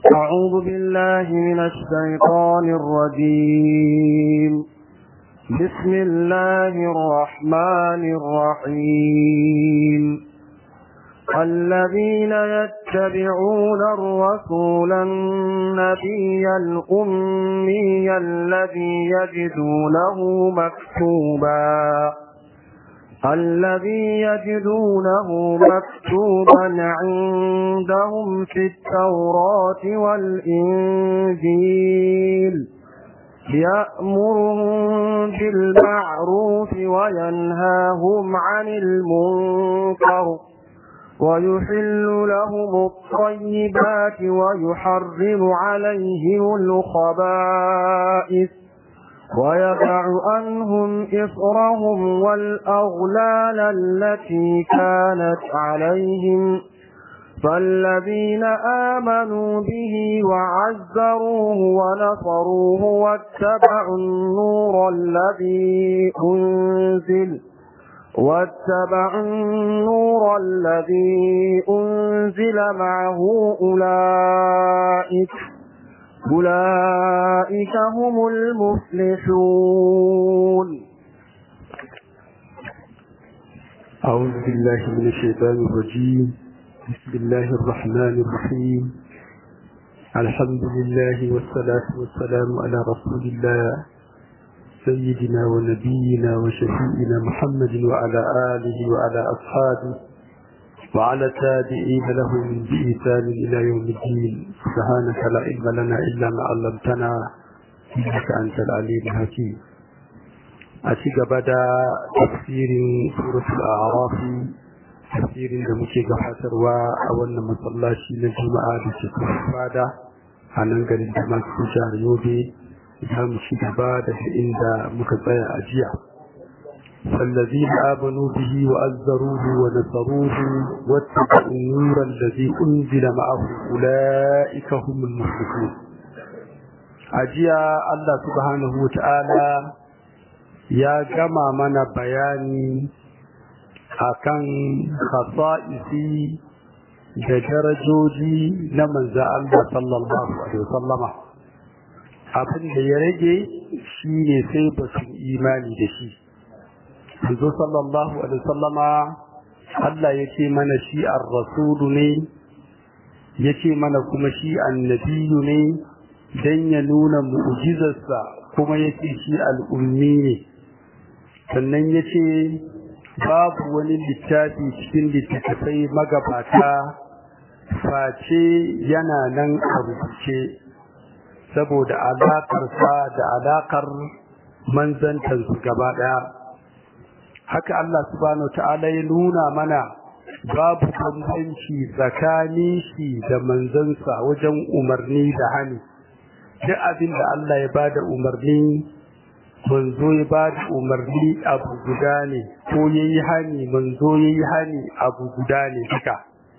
أعوذ بالله من الشيطان الرجيم بسم الله الرحمن الرحيم الذين يتبعون الرسول النبي الأمي الذي يجدونه مكتوبا الذي يجدونه مكتوبا عندهم في التوراة والإنجيل يأمرهم بالمعروف وينهاهم عن المنكر ويحل لهم الطيبات ويحرم عليهم الخبائث ويدع عنهم إصرهم والأغلال التي كانت عليهم فالذين آمنوا به وعزروه ونصروه واتبعوا النور الذي أنزل واتبعوا النور الذي أنزل معه أولئك أولئك هم المفلحون أعوذ بالله من الشيطان الرجيم بسم الله الرحمن الرحيم الحمد لله والصلاة والسلام على رسول الله سيدنا ونبينا وشفيئنا محمد وعلى آله وعلى أصحابه وعلى التابعين لهم بإحسان إلى يوم الدين سبحانك لا علم لنا إلا ما علمتنا إنك أنت العليم الحكيم أتيك بدا تفسير سورة الأعراف تفسير لمشي قحسر وأولنا مصلاشي للجمعة بشكل فادة أنا نقل الجمعة في شهر يوبي za mu ci gaba da inda muka tsaya a jiya فالذين آمنوا به وأزروه ونصروه واتبعوا النور الذي أنزل معه أولئك هم المفلحون أجيا الله سبحانه وتعالى يا جمع من بياني akan khasa'isi da darajoji na manzo Allah sallallahu alaihi wasallama abin da ya rage shi ne sai ba su imani da shi Manzo sallallahu alaihi wasallama Allah ya ce mana shi ar-rasulu ne ya ce mana kuma shi annabiyu ne dan ya nuna mu'jizarsa kuma ya ce shi al'ummi ne sannan ya ce babu wani littafi cikin littattafai magabata face yana nan a rubuce saboda alaƙarsa da alaƙar manzantansu gaba ɗaya haka Allah subhanahu ta'ala ya nuna mana babu bambanci tsakanin shi da manzansa wajen umarni da hani duk abin da Allah ya bada umarni manzo ya bada umarni abu guda ne ko yayi hani manzo yayi hani abu guda ne duka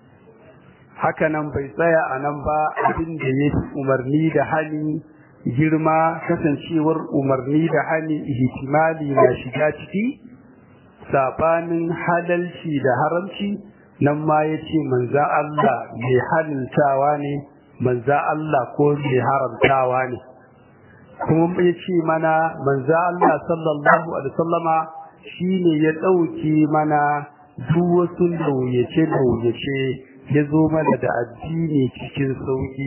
haka nan bai tsaya a nan ba abin da ya fi umarni da hani girma kasancewar umarni da hani ihtimali na shiga ciki sabanin halalci da haramci nan ma ya ce manza Allah mai halaltawa ne manza Allah ko mai haramtawa ne kuma ya ce mana manza Allah sallallahu alaihi wasallama shine ya ɗauke mana duk wasu lauyace-lauyace ya zo mana da addini cikin sauki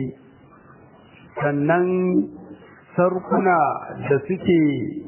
sannan sarkuna da suke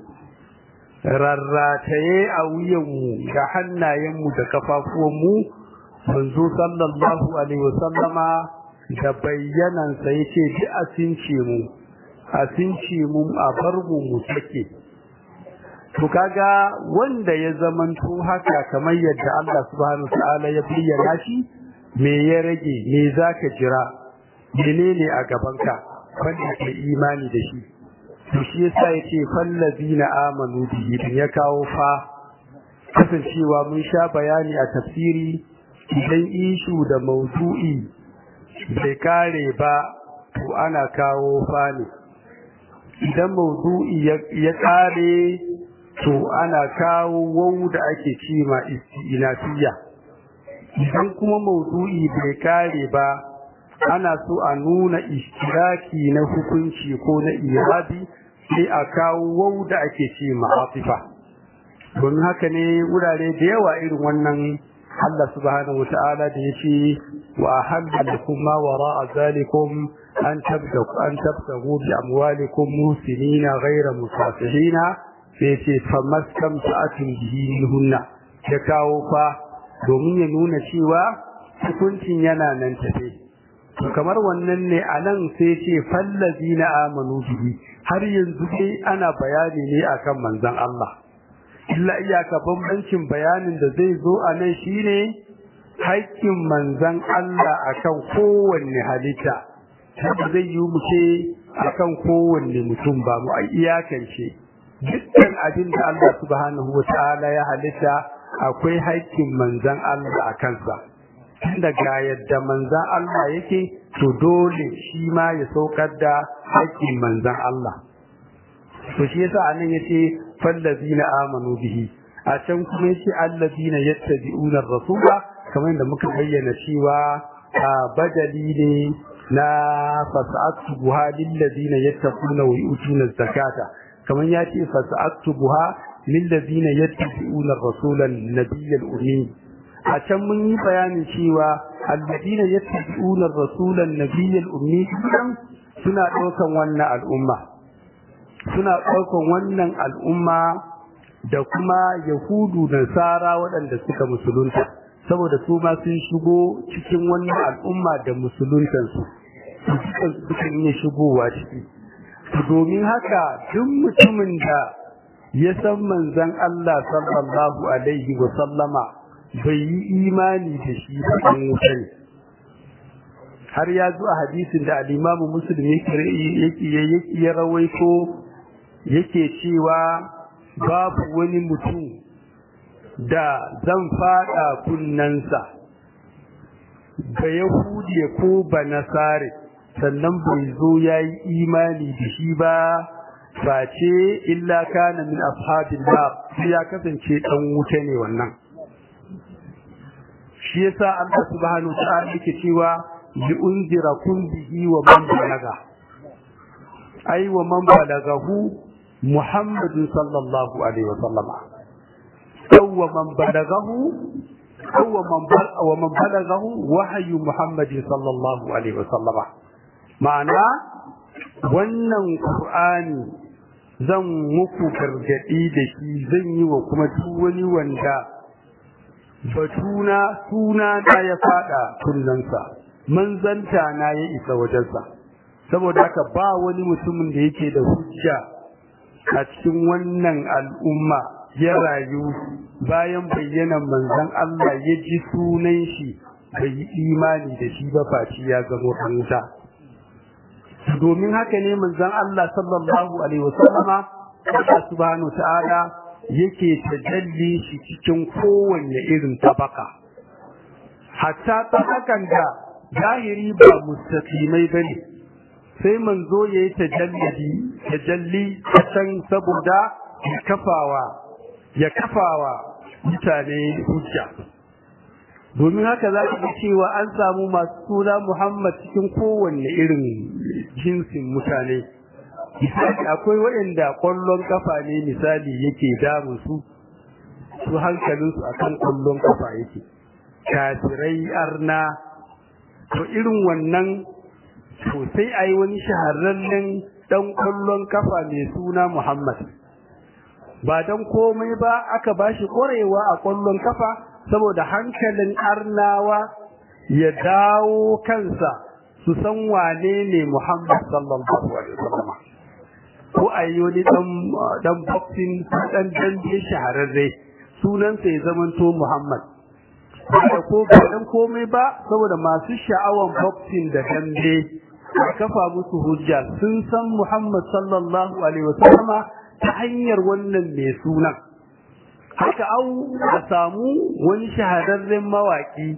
rarrataye a wuyanmu da hannayenmu da kafafuwanmu manzo sallallahu alaihi wasallama da bayyanansa ya ce ji a since mu a since mu a bar mu mu sake to kaga wanda ya zamanto haka kamar yadda Allah subhanahu wa ta'ala ya bayyana shi me ya rage me zaka jira menene a gabanka wanda ke imani da shi to shi yasa yace fallazina amanu bihi din ya kawo fa kasancewa mun sha bayani a tafsiri idan ishu da maudu'i bai kare ba to ana kawo fa ne idan maudu'i ya kare to ana kawo wau da ake cima isti'inafiya idan kuma maudu'i bai kare ba ana so a nuna ishtiraki na hukunci ko na irabi sai a kawo wau da ake ce ma'afifa don haka ne wurare da yawa irin wannan Allah subhanahu wata'ala da ya ce wa ahalla lakum ma wara'a zalikum an tabtagu an tabtagu bi amwalikum musinina ghayra musafihina sai ce famastamta'atun bihi minhunna ya kawo fa domin ya nuna cewa hukuncin yana nan tafe to kamar wannan ne a nan sai ce fallazi na amanu bihi har yanzu dai ana bayani ne akan manzon Allah illa iyaka bambancin bayanin da zai zo a nan shine haƙƙin manzon Allah akan kowanne halitta haka zai yi mu ce akan kowanne mutum ba mu a iyakance dukkan abin da Allah subhanahu wa ta'ala ya halitta akwai haƙƙin manzon Allah a kansa tunda ga yadda manzan Allah yake to dole shi ma ya saukar da haƙƙin manzan Allah to shi yasa anan yace fallazina amanu bihi a can kuma yace allazina yattabi'una ar-rasula kamar da muka bayyana cewa badali ne na fasa'atuha lil ladina yattaquna wa yu'tuna az-zakata kamar yace fasa'atuha lil ladina yattabi'una ar-rasula an-nabiyyal ummi a can mun yi bayanin cewa alladina yattabi'una ar-rasula an-nabiyyal ummi suna daukan wannan al'umma suna daukan wannan al'umma da kuma yahudu da sara waɗanda suka musulunta saboda su ma sun shigo cikin wannan al'umma da musuluntansu su suka iya shigowa ciki domin haka duk mutumin da ya san manzon Allah sallallahu alaihi wa sallama bai yi imani da shi ba dan wuta ne har ya zo a hadisin da al-Imam Muslim yake yake ya rawaito yake cewa babu wani mutum da zan fada kunnansa ba Yahudi ko ba Nasare sannan bai zo yayi imani da shi ba face illa kana min ashabil nar ya kasance dan wuta ne wannan shi yasa Allah subhanahu wa ta'ala yake cewa li unzirakum bihi wa man balaga ai wa man balagahu Muhammad sallallahu alaihi wa sallama aw wa man balagahu aw wa man wa man balagahu wahyu Muhammad sallallahu alaihi wa sallama ma'ana wannan qur'ani zan muku gargadi da shi zan yi wa kuma duk wani wanda batuna suna na ya fada kunnansa manzanta na ya isa wajensa saboda haka ba wani mutumin da yake da hujja a cikin wannan al'umma ya rayu bayan bayyanan manzon Allah ya ji sunan shi bai yi imani da shi ba faci ya zama hanta domin haka ne manzon Allah sallallahu alaihi wasallama Allah subhanahu ta'ala yake tajalli shi cikin kowanne irin tabaka hatta tabakan da zahiri ba mustaqimai bane sai manzo yayi tajalli tajalli can saboda ya kafawa ya kafawa mutane hujja domin haka za ka cewa an samu masu suna Muhammad cikin kowanne irin jinsin mutane misali akwai waɗanda ƙwallon kafa ne misali yake damun su su hankalinsu akan ƙwallon kafa yake kafirai arna to irin wannan to sai a yi wani shahararren ɗan ƙwallon kafa mai suna Muhammad ba don komai ba aka ba shi ƙwarewa a ƙwallon kafa saboda hankalin arnawa ya dawo kansa su san wane ne Muhammad sallallahu alaihi wasallam ko a yi wani dan boxing dan dambe shahararre sunansa ya zamanto Muhammad da ko ba dan komai ba saboda masu sha'awan boxing da dambe a kafa musu hujja sun san Muhammad sallallahu alaihi wasallama ta hanyar wannan mai sunan haka au a samu wani shahararren mawaki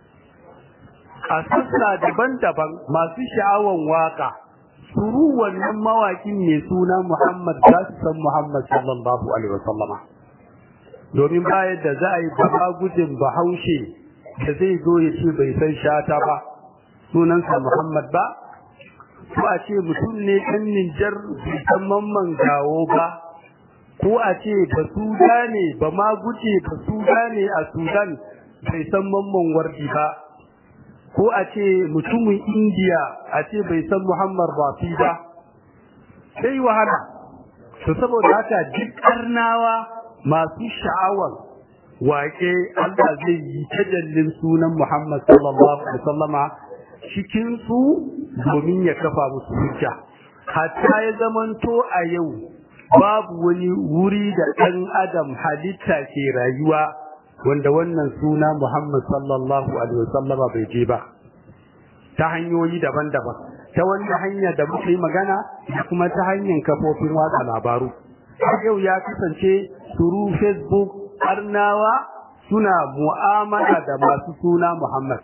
a sassa daban-daban masu sha'awan waka suru wannan mawakin mai suna Muhammad za su san Muhammad sallallahu alaihi wasallama domin bayan da za a yi ba gudun bahaushe da zai zo ya ce bai san shata ba sunansa Muhammad ba ko a ce mutum ne ɗan Nijar bai san mamman gawo ba ko a ce ba Suda ne ba ma guje ba Suda ne a Sudan bai san mamman wardi ba ko a ce mutumin Indiya a ce bai san Muhammad Rafi ba sai wahala to saboda haka duk karnawa masu sha'awar waƙe Allah zai yi tajallin sunan Muhammad sallallahu alaihi wasallama cikin su domin ya kafa musu hujja hatta ya zamanto a yau babu wani wuri da ɗan adam halitta ke rayuwa wanda wannan suna Muhammad sallallahu alaihi wasallama bai je ba ta hanyoyi daban-daban ta wani hanya da muka yi magana da kuma ta hanyar kafofin watsa labaru yau ya kasance suru facebook arnawa suna mu'amala da masu suna Muhammad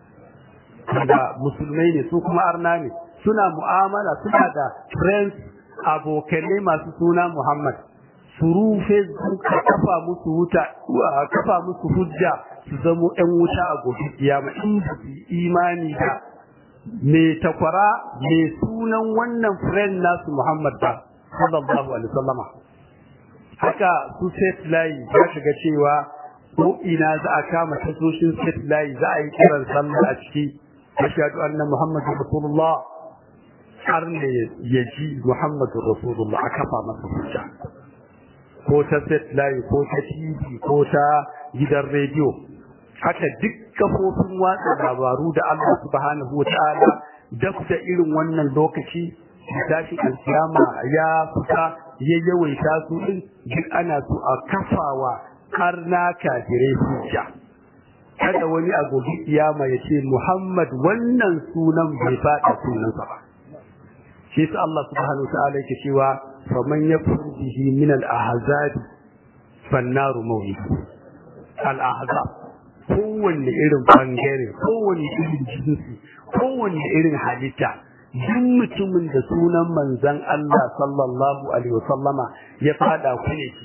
da musulmai ne su kuma arna ne suna mu'amala suna da friends abokanai masu suna Muhammad suru facebook ka kafa musu wuta kafa musu hujja su zamo ɗan wuta a gobe kiyama in ba su imani da me takwara me sunan wannan friend nasu Muhammad ba sallallahu alaihi wasallama haka su set layi ya shiga cewa ko ina za a kama tasoshin set layi za a yi kiran sallah a ciki ashhadu anna muhammadur rasulullah har ne ya ji muhammadur rasulullah a kafa masa hujja ko ta set layi ko ta tv ko ta gidan rediyo haka duk kafofin watsa labaru da Allah subhanahu wa ta'ala duk da irin wannan lokaci tashin alkiyama ya fita ya yawaita su din duk ana so a kafawa har na kafirai hujja kada wani a gobe kiyama ya ce Muhammad wannan sunan bai faɗa sunansa ba shi sa Allah subhanahu wa ta'ala yake cewa faman yakfur bihi min al-ahzab fannaru mawlid al-ahzab kowanne irin bangare kowanne irin jinsi kowanne irin halitta duk mutumin da sunan manzon Allah sallallahu alaihi wasallama ya fada kune shi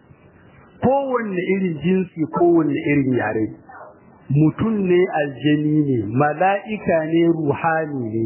kowanne irin jinsi kowanne irin yare mutum ne aljani ne mala'ika ne ruhani ne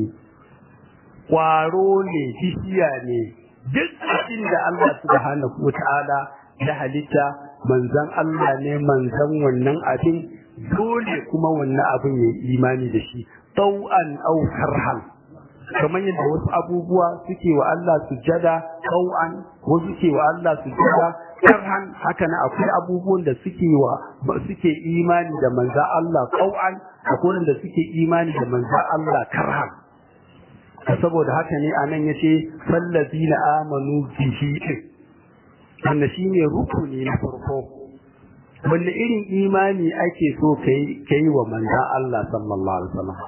ƙwaro ne bishiya ne duk abin da Allah subhanahu wa ta'ala ya halitta manzan Allah ne manzan wannan abin dole kuma wannan abin ya imani da shi tau'an au karhan kamar yadda wasu abubuwa suke wa Allah sujada tau'an wasu ke wa Allah sujada karhan haka na akwai abubuwan da suke wa suke imani da manzan Allah tau'an akwai da suke imani da manzan Allah karhan saboda haka ne anan yace fallazina amanu bihi wanda shine rukuni na farko wanda irin imani ake so kai kai wa manzo Allah sallallahu alaihi wasallam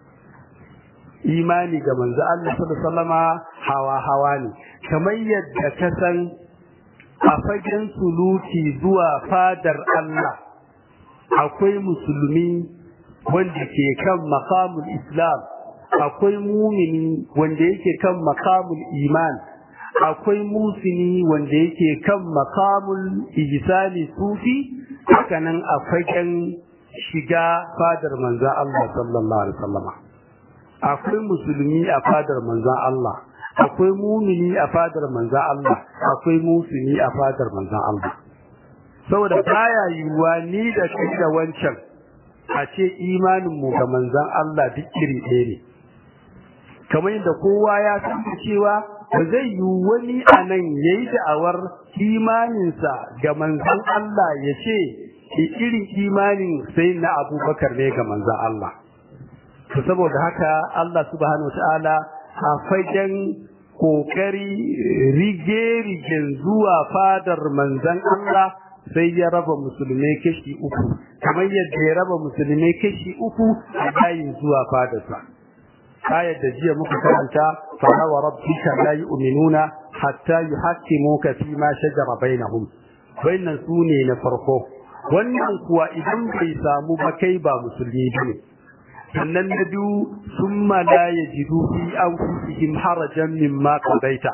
imani ga manzo Allah sallallahu alaihi wasallama hawa hawa ne kamar yadda ka san a fagen suluki zuwa fadar Allah akwai musulmi wanda ke kan maqamul islam akwai mumini wanda yake kan makamul iman akwai musini wanda yake kan makamul ihsani sufi hakanan a fagen shiga fadar manzan Allah sallallahu alaihi wasallam akwai musulmi a fadar manzan Allah akwai mumini a fadar manzan Allah akwai musini a fadar manzan Allah saboda baya yiwuwa ni da kai da wancan a ce imanin mu ga manzan Allah duk iri ɗaya ne kamar yadda kowa ya san cewa ba zai yi wani a nan ya yi da'awar imaninsa ga manzan Allah ya ce irin imanin sai na abubakar ne ga manzan Allah. To saboda haka Allah subhanahu wa ta'ala a fagen kokari rige-rigen zuwa fadar manzan Allah sai ya raba musulmai kashi uku kamar yadda ya raba musulmai kashi uku a yayin zuwa fadarsa. ayar da jiya muka karanta fala wa rabbika la yu'minuna hatta yuhaqqimuka fi ma shajara bainahum wannan sune na farko wannan kuwa idan bai samu ba kai ba musulmi bane sannan na biyu summa la yajidu fi anfusihim harajan mimma qadaita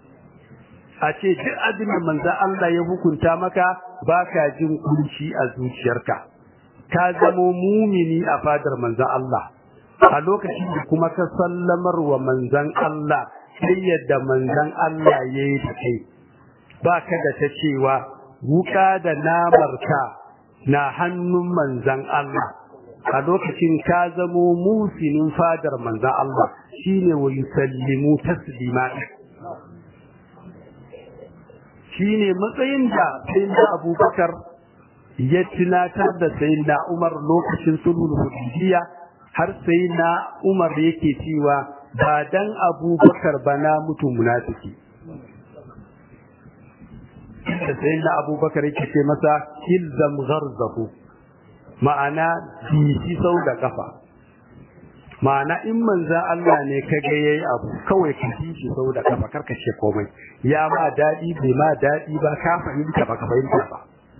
a ce duk abin da manzo Allah ya hukunta maka baka jin kunci a zuciyarka ka zamo mumini a fadar manzo Allah a lokacin da kuma ka sallamar wa manzan Allah sai yadda manzan Allah ya yi da kai ba ka da ta cewa wuka da namarka na hannun manzan Allah a lokacin ka zamo musinin fadar manzan Allah shine wa yusallimu taslima shine matsayin da sayyidina Abubakar ya tunatar da sayyidina Umar lokacin sulhul hudaybiyya har sayyidina Umar yake cewa ba dan Abubakar ba na mutu munafiki da sayyidina Abubakar yake ce masa ilzam gharzahu ma'ana bishi sau da kafa ma'ana in manzan Allah ne ka ga yayi abu kawai ka ji shi sau da kafa karka ce komai ya ma dadi bai ma dadi ba ka fahimta ba ka fahimta ba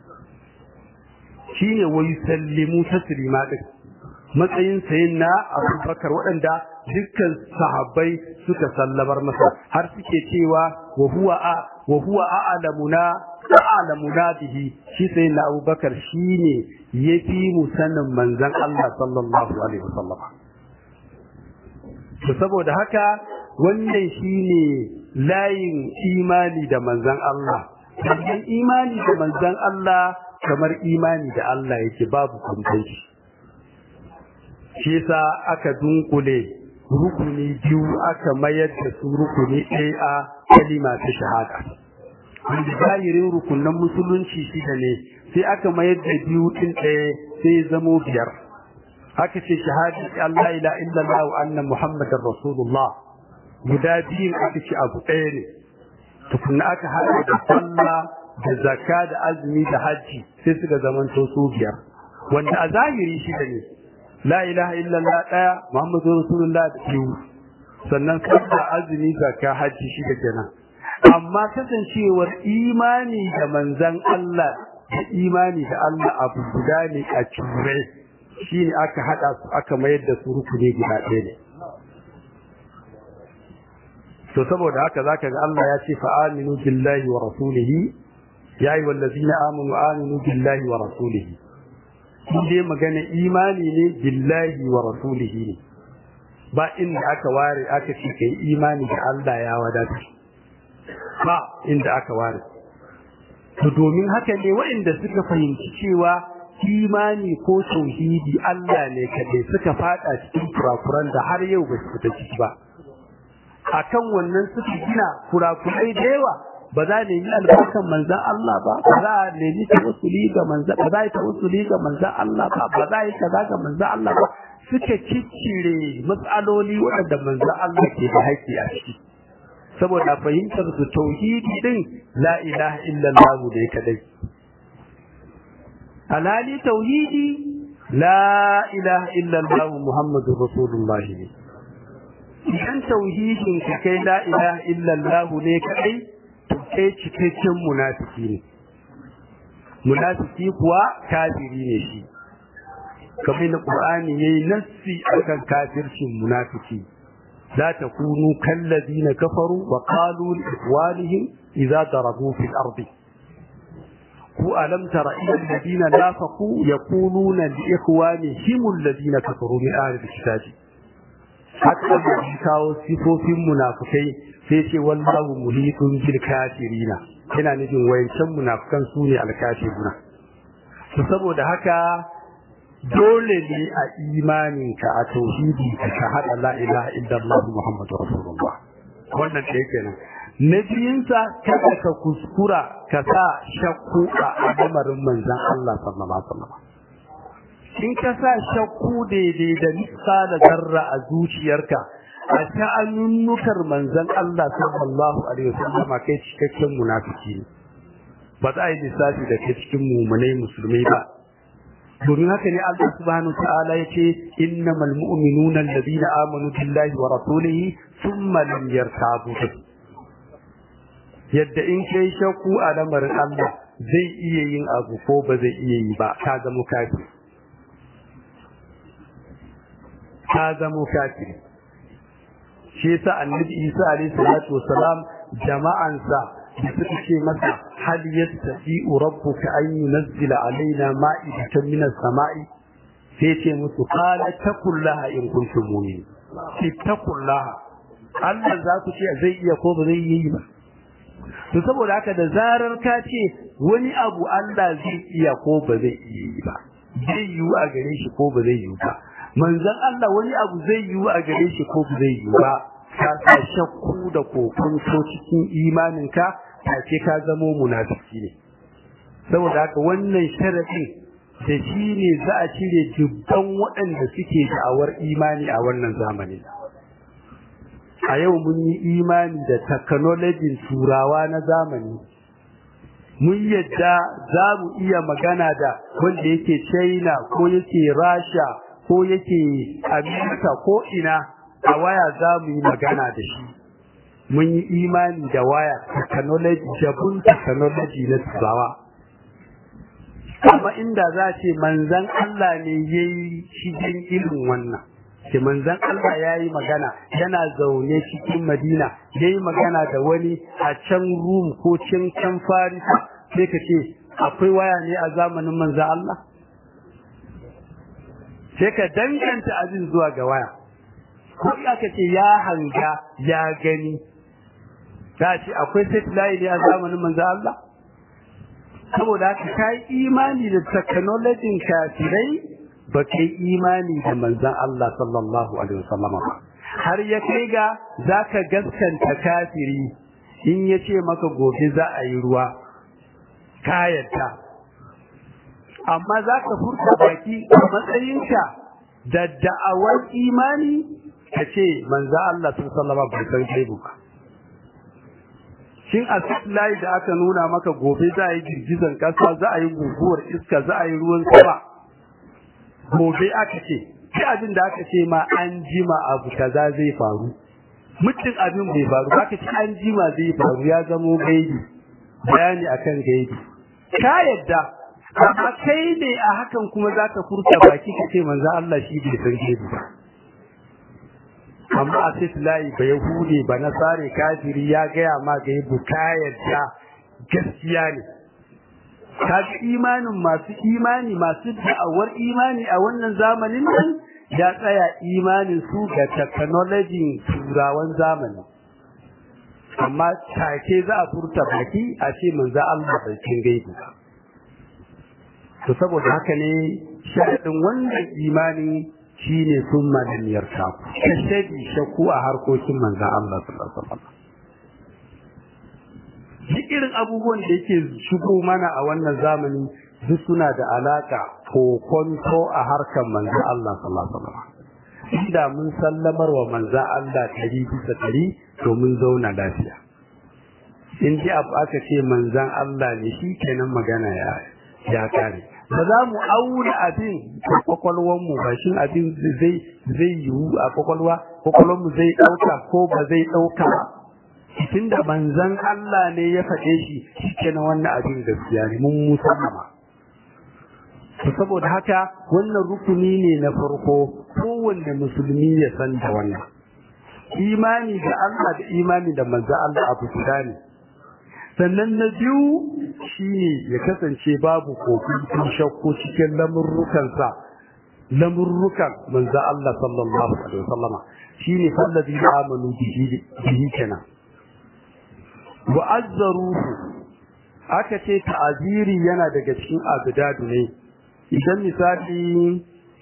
shine wai sallimu taslima din matsayin sayin na Abubakar waɗanda dukkan sahabbai suka sallabar masa har suke cewa wa huwa a wa huwa a'lamuna a'lamuna bihi shi sayin na Abubakar shine yafi mu sanin manzon Allah sallallahu alaihi wasallam to saboda haka wannan shine layin imani da manzon Allah dan imani da manzon Allah kamar imani da Allah yake babu kumfanci shi yasa aka dunkule rukuni biyu aka mayar da su rukuni ɗaya a kalima ta shahada wanda zahirin rukunan musulunci shida ne sai aka mayar da biyu ɗin ɗaya sai zamo biyar aka ce shahadi Allah ila illallah wa anna muhammadar rasulullah guda biyun aka ce abu ɗaya ne tukunna aka haɗa da sallah da zakka da azumi da hajji sai suka zamanto su biyar wanda a zahiri shida ne la ilaha illallah daya muhammadu rasulullah da biyu sannan sabda azumi zakka hajji shi da kenan amma kasancewar imani da manzan Allah da imani da Allah abu guda ne a cure shine aka hada su aka mayar da su rukuni guda ɗaya ne to saboda haka zaka ga Allah ya ce fa aminu billahi wa rasulihi ya ayyuhal ladzina amanu aminu billahi wa rasulihi shi dai magana imani ne billahi wa rasulihi ne ba inda aka ware aka ce kai imani da Allah ya wadata ba inda aka ware to domin haka ne waɗanda suka fahimci cewa imani ko tauhidi Allah ne kadai suka fada cikin kurakuran da har yau ba su fita ciki ba akan wannan suka gina kurakurai da yawa ba za a nemi albarkan manzan Allah ba ba za a nemi tawassuli ga manzan ba za a yi tawassuli ga manzan Allah ba ba za a yi kaza ga manzan Allah ba suka ciccire matsaloli waɗanda manzan Allah ke da haƙƙi a ciki saboda fahimtar su tauhidi din la ilaha illallah ne kadai alhali tauhidi la ilaha illallah muhammadur rasulullah ne idan tauhidin ka kai la ilaha illallah ne kadai kai cikakken munafiki ne munafiki kuwa kafiri ne shi kamar da qur'ani yayi nassi akan kafircin munafiki la takunu kallazina kafaru wa qalu li ikhwanihim idza darabu fil ardi ku alam tara ila alladhina nafaqu yaquluna li ikhwanihim alladhina kafaru min ahli alkitabi hatta da kawo sifofin munafikai sai ce wallahu muhitun bil kafirina yana nufin wayancan munafikan su ne alkafiruna to saboda haka dole ne a imaninka a tauhidi ka shahada la ilaha illallah muhammadur rasulullah wannan da yake nan na biyunsa kada ka kuskura ka sa shakku a al'amarin manzon Allah sallallahu alaihi wasallam in ka sa shakku daidai da nisa da zarra a zuciyarka a sha'anunnukar manzon Allah sallallahu alaihi wasallam kai cikakken munafiki ne ba za a yi lissafi da kai cikin mumunai musulmai ba domin haka ne Allah subhanahu wa ta'ala yace innamal mu'minuna alladhina amanu billahi wa rasulihi thumma lam yartabu yadda in kai shakku a lamarin Allah zai iya yin abu ko ba zai iya yi ba ka zama kafiri ka zama kafiri shi yasa annabi Isa alaihi salatu wassalam jama'ansa da suka ce masa hal yastati'u rabbuka an yunzila alaina ma'idatan minas sama'i sai ce musu qala taqullaha in kuntum mu'minin ittaqullaha Allah za ku ce zai iya ko ba zai yi ba to saboda haka da zarar ka ce wani abu Allah zai iya ko ba zai iya yi ba zai yiwu a gare shi ko ba zai yiwu ba manzon Allah wani abu zai yiwu a gare shi ko ba zai yiwu ba ka sa shakku da kokonto cikin imaninka ta ce ka zamo munafiki ne saboda haka wannan sharadin da shi ne za a cire dubban waɗanda suke da'awar imani a wannan zamani a yau mun yi imani da technology turawa na zamani mun yadda za mu iya magana da wanda yake china ko yake rasha ko yake amerika ko ina a waya za mu yi magana da shi mun yi imani da waya technology jabun technology na turawa amma inda za ce manzan Allah ne ya yi cikin irin wannan ke manzan Allah ya yi magana yana zaune cikin madina ya yi magana da wani a can rum ko can can farisa sai ka ce akwai waya ne a zamanin manzan Allah sai ka danganta abin zuwa ga waya ko aka ce ya hanga ya gani ta ce akwai satellite ne a zamanin manzan Allah saboda haka ka yi imani da technology kafirai ba ka yi imani da manzan Allah sallallahu alaihi wasallam ba har ya kai ga za ka gaskanta kafiri in ya ce maka gobe za a yi ruwa ka yadda amma za ka furta baki a matsayinka da da'awar imani ka ce manzan Allah sallallahu alaihi bai san gaibu ba shin a layi da aka nuna maka gobe za a yi girgizan kasa za a yi guguwar iska za a yi ruwan sama gobe aka ce shi abin da aka ce ma an jima abu kaza zai faru mutum abin bai faru aka ce an jima zai faru ya zamo gaibi bayani akan gaibi ka yadda amma kai ne a hakan kuma za ka furta baki ka ce manzo Allah shi bai san gaibi ba amma a sai layi ba yahude ba nasare kafiri ya gaya ma ga yabu kayarta gaskiya ne kaga imanin masu imani masu da'awar imani a wannan zamanin nan ya tsaya imanin su ga technology turawan zamani amma take za a furta baki a ce manzo Allah bai cin gaibu to saboda haka ne sharadin wannan imani shine sun madaniyar taku kashedi shakku a harkokin manzan Allah sallallahu alaihi wasallam duk irin abubuwan da yake shigo mana a wannan zamani duk suna da alaka kokonto a harkar manzan Allah sallallahu alaihi wasallam inda mun sallamar wa manzan Allah ɗari bisa ɗari to mun zauna lafiya in ji abu aka ce manzan Allah ne shi kenan magana ya ya kare ba za mu auna abin da kwakwalwanmu ba shin abin zai zai yiwu a kwakwalwa kwakwalwanmu zai ɗauka ko ba zai ɗauka ba tun da manzan Allah ne ya faɗe shi shi kenan wannan abin gaskiya ne mun musallama to saboda haka wannan rukuni ne na farko kowanne musulmi ya san da wannan imani da Allah da imani da manzan Allah abu guda ne sannan na biyu shine ya kasance babu kokon shakku cikin lamurrukansa lamurrukan manzo Allah sallallahu alaihi wasallama shine fallazi amanu bihi bihi kenan wa azzaruhu aka ce ta'aziri yana daga cikin abdadu ne idan misali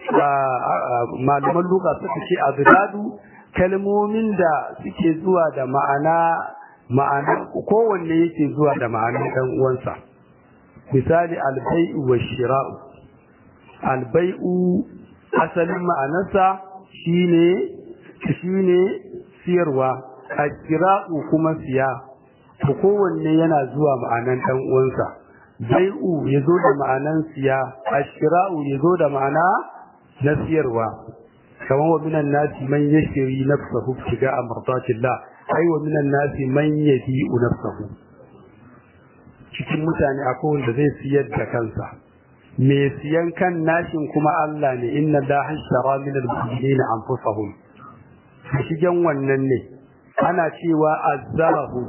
malaman luka suka ce abdadu kalmomin da suke zuwa da ma'ana ma'ana kowanne yake zuwa da ma'anar dan uwansa misali albai'u wa shira'u albai'u asalin ma'anarsa shine shine siyarwa ashira'u kuma siya to kowanne yana zuwa ma'anar dan uwansa bai'u yazo da ma'anar siya ashira'u yazo da ma'ana na siyarwa kamar wa minan nasi man yashri nafsahu tiga amratatillah ai wa minan nasi man yadi'u nafsahu cikin mutane akwai wanda zai siyar da kansa me siyan kan nashin kuma Allah ne inna la hashara min al-mu'minina anfusahum shigen wannan ne ana cewa azzarahu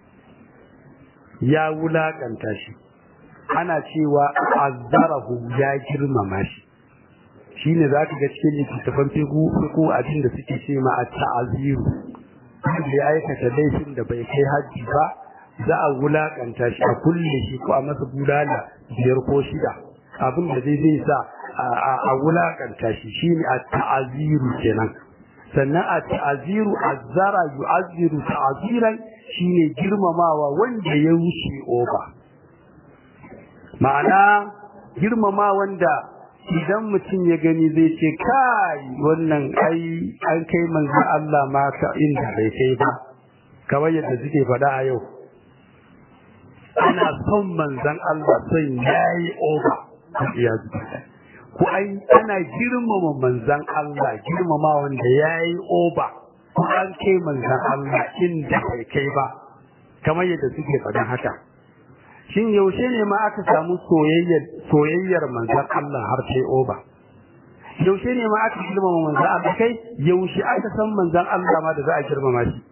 ya wulakanta shi ana cewa azzarahu ya girmama shi shine za ka ga cikin littattafan fiku fiku abin da suke ce ma a ta'aziru wanda ya aikata laifin da bai kai hajji ba za a wulakanta shi a kulle shi ko a masa bulala biyar ko shida abin da zai zai sa a wulakanta shi shine a ta'aziru kenan sannan a ta'aziru azzara yu'azziru ta'aziran shine girmamawa wanda ya wuce oba ma'ana girmama wanda idan mutum ya gani zai ce kai wannan ai an kai manzon Allah ma ka inda bai kai ba kamar yadda suke faɗa a yau ana son manzon Allah son yayi oba ya ko ai ana girmama manzon Allah girmama wanda yayi oba ko an kai manzon Allah inda bai kai ba kamar yadda suke faɗan haka shin yaushe ne ma aka samu soyayyar soyayyar manzon Allah har sai oba yaushe ne ma aka girmama manzon Allah kai yaushe aka san manzon Allah ma da za a girmama shi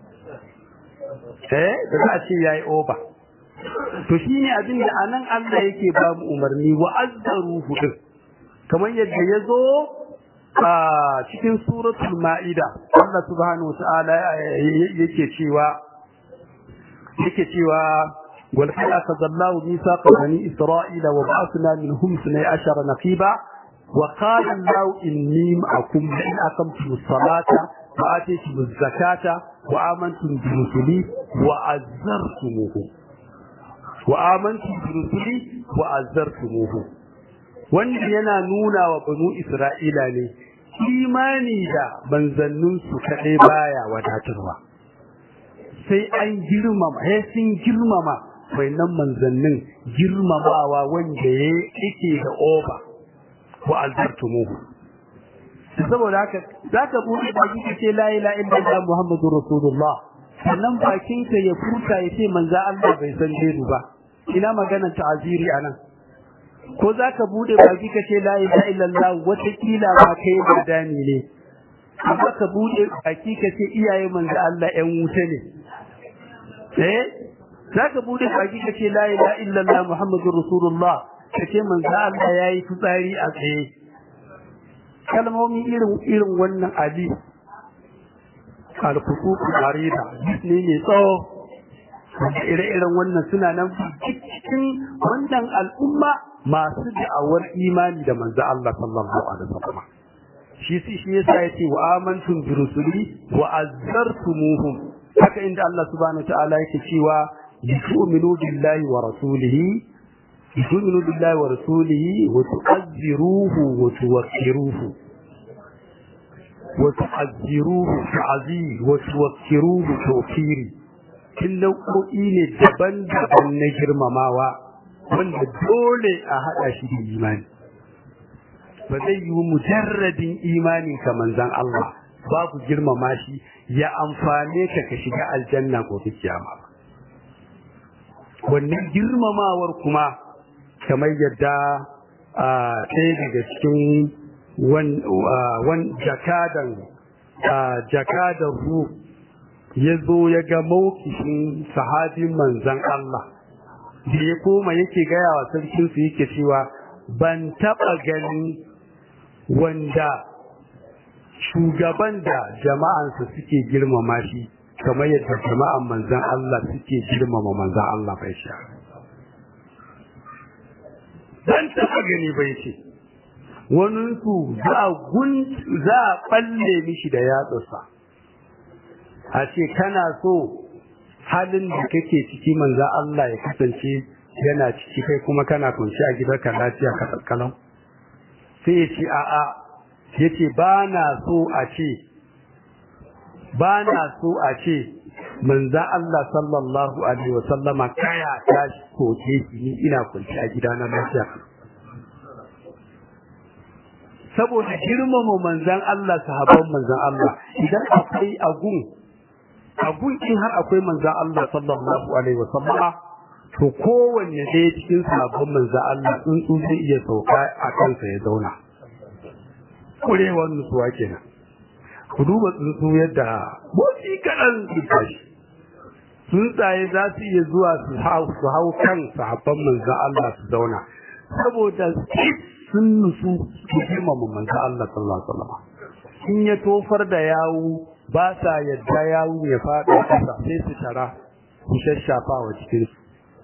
eh da za a ce yayi oba to shine abin da anan Allah yake ba mu umarni wa azzaruhu din kamar yadda ya zo a cikin suratul ma'ida Allah subhanahu wa ta'ala yake cewa yake cewa ولقد أخذ الله ميثاق بني إسرائيل وبعثنا منهم اثني عشر نقيبا وقال الله إني معكم لئن أقمتم الصلاة وآتيتم الزكاة وآمنتم برسلي وعزرتموه وآمنتم برسلي وعزرتموه wanda yana nuna wa banu Isra'ila ne imani da manzanninsu kaɗai baya wadatarwa sai an girmama sai sun girmama nan manzannin girmamawa wanda ya yake da oba wa albartumuhu saboda haka za ka buɗe baki ka ce la ilaha illallah muhammadu rasulullah sannan bakin ka ya furta ya ce manza Allah bai san gaibu ba ina maganar ta'aziri anan ko za ka buɗe baki ka ce la ilaha illallah watakila ma kai badani ne amma ka buɗe baki ka ce iyaye manzo Allah ƴan wuta ne eh zaka bude baki kace la ilaha illallah muhammadur rasulullah kace manzo Allah yayi fitsari a tsaye kalmomi irin irin wannan ali al-fusuq marida ne ne tsawo ire-iren wannan suna nan cikin wannan al'umma masu da'awar imani da manzo Allah sallallahu alaihi wasallam shi shi yasa yace wa amantum bi rusuli wa azzartumuhum haka inda Allah subhanahu wa ta'ala yake cewa yu'minu billahi wa rasulihi yu'minu billahi wa rasulihi wa tu'azziruhu wa tuwaqqiruhu wa tu'azziruhu ta'zir wa tuwaqqiruhu tawqiri kin nau'o'i ne daban-daban na girmamawa wanda dole a hada shi da imani ba zai yi mujarradin imani ka manzan Allah babu girmama shi ya amfane ka ka shiga aljanna gobe kiyama wannan girmamawar kuma kamar yadda ɗaya daga cikin wan jakadan jakadan ru ya zo ya ga mawkishin sahabin manzan Allah da ya koma yake gaya wa sarkinsu yake cewa ban taɓa ganin wanda shugaban da jama'ansa suke girmama shi kamar yadda jama'an manzan Allah suke girmama manzan Allah bai sha. Dan taɓa gani bai ce, waninsu za a ɓalle mishi da yatsa a ce kana so halin da kake ciki manzan Allah ya kasance yana ciki kai kuma kana kunshi a gidanka lafiya ka tsakalau sai ya ce a'a ya ce ba na so a ce ba na so a ce manza Allah sallallahu alaihi wa sallama kaya ta soke shi ni ina kunci a gida na lafiya saboda girmama manzan Allah sahabban manzan Allah idan akwai agun agun in har akwai manzan Allah sallallahu alaihi wa sallama to kowanne ɗaya cikin sahabban manzan Allah tsuntsu zai iya sauka a kansa ya zauna kurewar nutsuwa kenan ku duba tsuntsu yadda motsi kaɗan su tashi tsuntsaye za su iya zuwa su hau kan sahabban manzan Allah su zauna saboda sun nutsu su girmama manzo Allah sallallahu alaihi wasallam in ya tofar da yawu ba sa yadda yawu ya faɗa ƙasa sai su tara su shashafa wa cikin su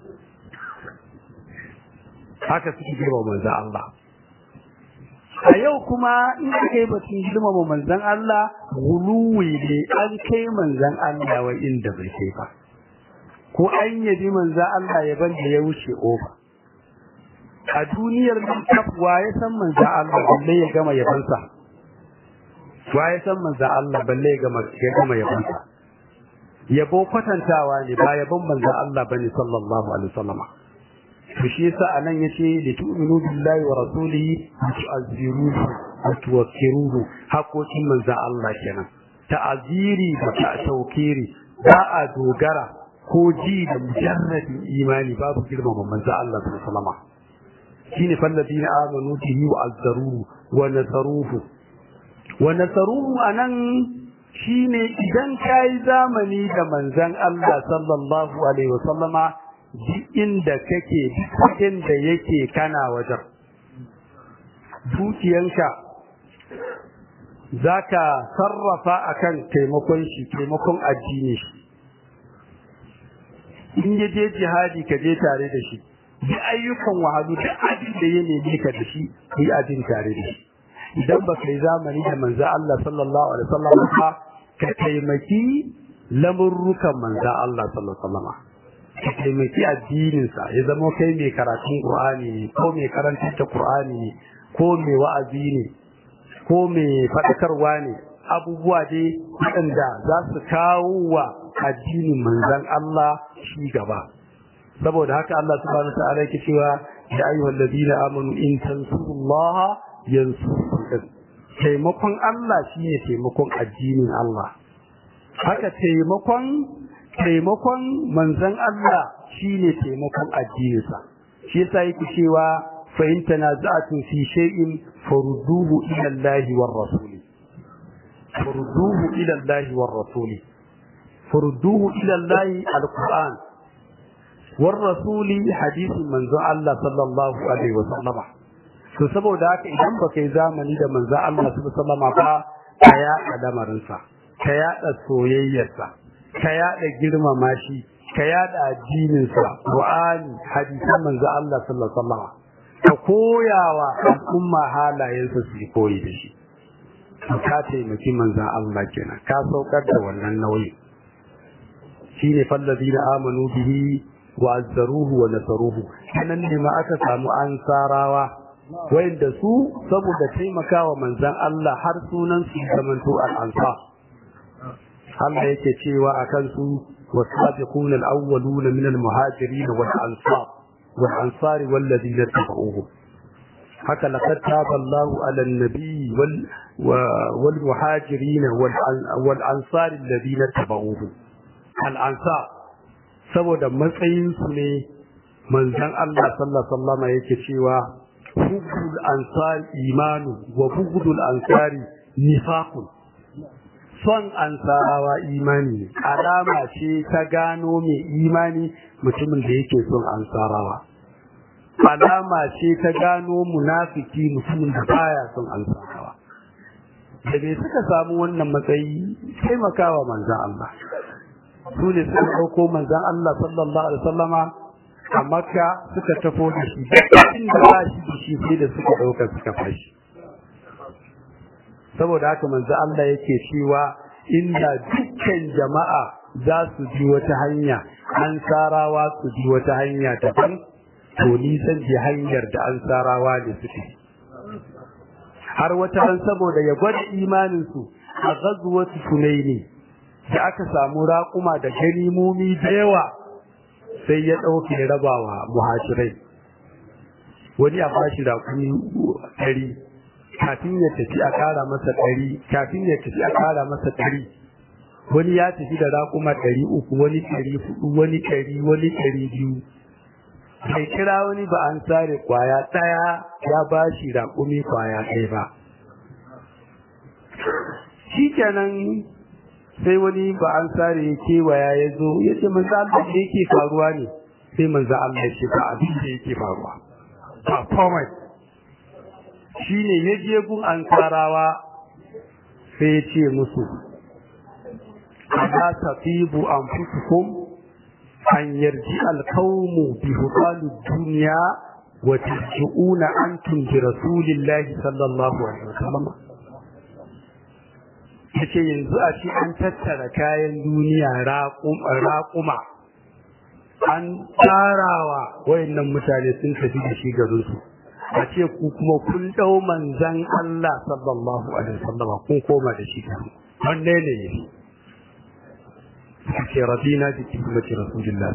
haka suke girmama manzo Allah a yau kuma in kai batun girmama manzon Allah guluwi ne an kai manzon Allah wa inda bai kai ba ko an yabi manzon Allah ya banda ya wuce oba a duniyar nan wa ya san manzon Allah balle ya gama yabansa wa ya san manzon Allah balle ya gama ya gama yabansa yabo kwatantawa ne ba yabon manzon Allah bane sallallahu alaihi wasallam to shi yasa anan yace li tu'minu billahi wa rasulihi wa tu'azziruhu wa tuwakkiruhu hakokin manzon Allah kenan ta'aziri da ta'taukiri ba a dogara ko ji da mujarradin imani babu girmama manzon Allah sallallahu alaihi wasallam shine falladina amanu bihi wa azzaruhu wa nasaruhu wa nasaruhu anan shine idan kai zamani da manzon Allah sallallahu alaihi wasallama duk inda kake duk inda yake kana wajen dukiyanka zaka sarrafa akan taimakon shi taimakon addini shi in ya je jihadi ka je tare da shi duk ayyukan wahalu duk abin da ya neme ka da shi yi abin tare da shi idan ba kai zamani da manzo Allah sallallahu alaihi wasallam ba ka taimaki lamurrukan manzo Allah sallallahu alaihi wasallam ka taimaki addininsa ya zama kai mai karatun Qur'ani ne ko mai karantar da Qur'ani ne ko mai wa'azi ne ko mai faɗakarwa ne abubuwa dai waɗanda za su kawo wa addinin manzon Allah shi gaba saboda haka Allah subhanahu ta'ala yake cewa ya ayyuhal ladina amanu in tansurullaha yansurkum taimakon Allah shine taimakon addinin Allah haka taimakon taimakon manzon Allah shine taimakon addininsa shi yasa yake cewa fa in tanaza'tu fi shay'in farudduhu ila Allah war rasul farudduhu ila Allah war rasul farudduhu ila Allah alquran war rasul hadith manzon Allah sallallahu alaihi wasallam to saboda haka idan baka yi zamani da manzon Allah sallallahu alaihi wasallam ba ka yaɗa lamarinsa ka yaɗa soyayyarsa ka yada girmama shi ka yada addininsa Qur'ani hadisan manzo Allah sallallahu alaihi wasallam ka koyawa al'umma halayensa su koyi da shi ka taimaki manzon Allah kenan ka saukar da wannan nauyi shine fallazina amanu bihi wa azzaruhu wa nasaruhu kanan ne ma aka samu ansarawa wanda su saboda taimakawa manzon Allah har sunan su zamanto al-ansar Allah yake cewa a kansu wasabiquna al-awwaluna min al-muhajirin wal ansar wal ansar wal ladina tabauhum haka laqad taba Allahu ala an-nabi wal wal muhajirin wal ansar alladina tabauhum al-ansar saboda matsayin su ne manzon Allah sallallahu alaihi wasallam yake cewa hubul ansar imanu wa bughdul ansari nifaqun son ansarawa imani alama ce ta gano mai imani mutumin da yake son ansarawa alama ce ta gano munafiki mutumin da baya son ansarawa da bai suka samu wannan matsayi taimakawa manzan Allah su ne suka ɗauko manzan Allah sallallahu alaihi wasallama a makka suka tafo da shi inda ba shi da shi sai da suka ɗauka suka fashi saboda haka manzo Allah yake cewa inda dukkan jama'a za su ji wata hanya an sarawa su ji wata hanya daban to ni san ji hanyar da an sarawa ne suke har wata ran saboda ya gwada imanin su a ghazwatu sunaini da aka samu raƙuma da ganimomi da yawa sai ya ɗauke rabawa muhajirai wani a bashi raƙumi ɗari kafin ya tafi a ƙara masa ɗari kafin ya tafi a ƙara masa ɗari wani ya tafi da raƙuma ɗari uku wani ɗari hudu wani ɗari wani ɗari biyu bai kira wani ba an sare kwaya ɗaya ya ba shi raƙumi kwaya ɗaya ba shi kenan sai wani ba an sare ya kewaya ya zo ya ce manzo Allah da yake faruwa ne sai manzo Allah ya ce ba abin da yake faruwa ba komai shine ya je gun ankarawa sai ya ce musu ala tafibu anfusukum an yarji alqawmu bi hudalu dunya wa tarji'una antum bi rasulillahi sallallahu alaihi wasallam yace yanzu a ce an tattara kayan duniya raƙuma an tsarawa wayannan mutane sun tafi da shi garin su a ce ku kuma kun dau manzan Allah sallallahu alaihi wasallam kun koma da shi garin wanne ne ne ce rabina bi kitabati rasulillah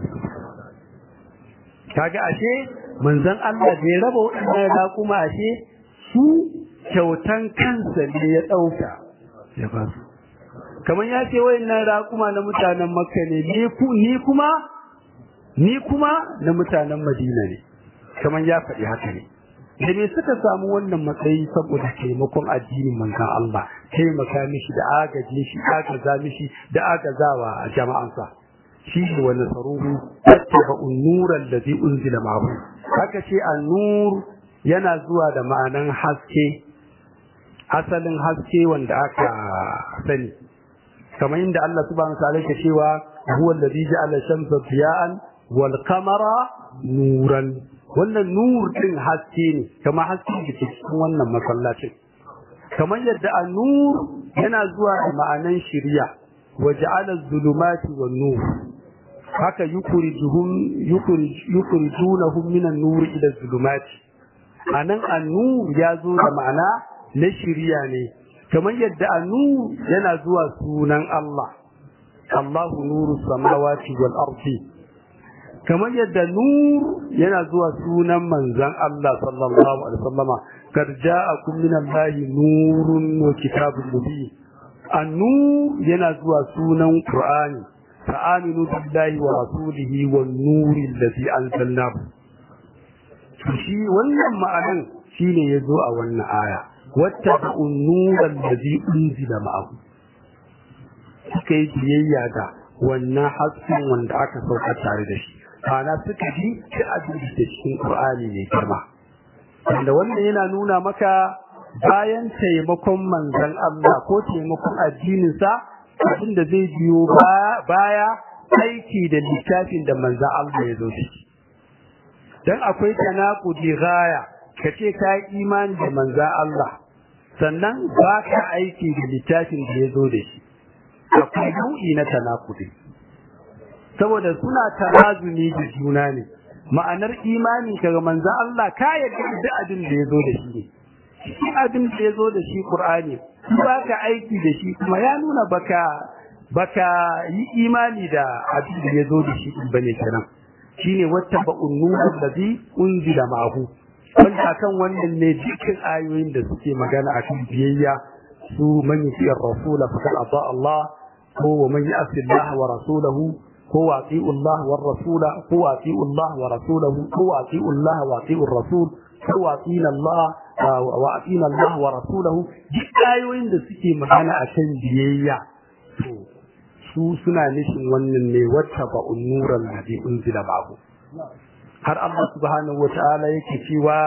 kaga ashe manzan Allah da ya raba waɗannan raƙuma ashe su kyautan kansa ne ya ɗauka ya ba su kamar ya ce wayannan raƙuma na mutanen makka ne ni kuma ni kuma na mutanen madina ne kamar ya faɗi haka ne da me suka samu wannan matsayi saboda taimakon addinin manzon Allah taimaka mishi da agaje shi agaza mishi da agazawa a jama'ansa shi ne wani saruhu tattaba unuran da zai unzila ma'ahu haka ce annur yana zuwa da ma'anan haske asalin haske wanda aka sani kamar inda Allah subhanahu wa ta'ala yake cewa huwa alladhi ja'ala shamsa diya'an wal qamara nuran wannan nur din haske ne kamar haske da ke cikin wannan masallacin kamar yadda an-nur yana zuwa da ma'anan shiriya wa ja'ala az-zulumati wan nur haka yukurijuhum yukurijunahum min an-nur ila az-zulumati anan an-nur ya zo da ma'ana na shiriya ne kamar yadda anu yana zuwa sunan Allah Allahu nuru samawati wal ardi kamar yadda nur yana zuwa sunan manzon Allah sallallahu alaihi wasallama kad ja'akum min Allahi nurun wa kitabun mubin an-nur yana zuwa sunan Qur'ani fa'aminu billahi wa rasulihi wan nuri alladhi anzalnahu shi wannan ma'anan shine yazo a wannan aya واتبعوا النور الذي أنزل معه suka yi biyayya ga wannan hasken wanda aka sauka tare da shi ana suka ji ta abin da cikin Qur'ani ne girma wanda wannan yana nuna maka bayan taimakon manzon Allah ko taimakon addinin sa abin da zai biyo baya aiki da littafin da manzon Allah ya zo shi dan akwai tanaqudi gaya kace ka imani da manzon Allah sannan ba ka aiki da littafin da ya zo da shi akwai nau'i na tanakudi saboda suna tarazumi da juna ne ma'anar imani kaga manzo Allah ka yarda da abin da ya zo da shi ne shi abin da ya zo da shi Qur'ani ba ka aiki da shi kuma ya nuna baka baka yi imani da abin da ya zo da shi bane kenan shine wata ba'un nuru ladhi unzila ma'ahu wanda kan wannan ne dukkan ayoyin da suke magana a kan biyayya su man yuti ar-rasul faqad ata Allah ko wa man ya'si Allah wa rasulahu ko wa ati'u Allah wa rasula ko wa ati'u Allah wa rasulahu ko wa ati'u Allah wa ati'u ar-rasul ko wa ati'na Allah wa ati'na Allah wa rasulahu duk ayoyin da suke magana a kan biyayya to su suna nufin wannan ne wata ba'un nuran da unzila ba'u har Allah subhanahu wa ta'ala yake cewa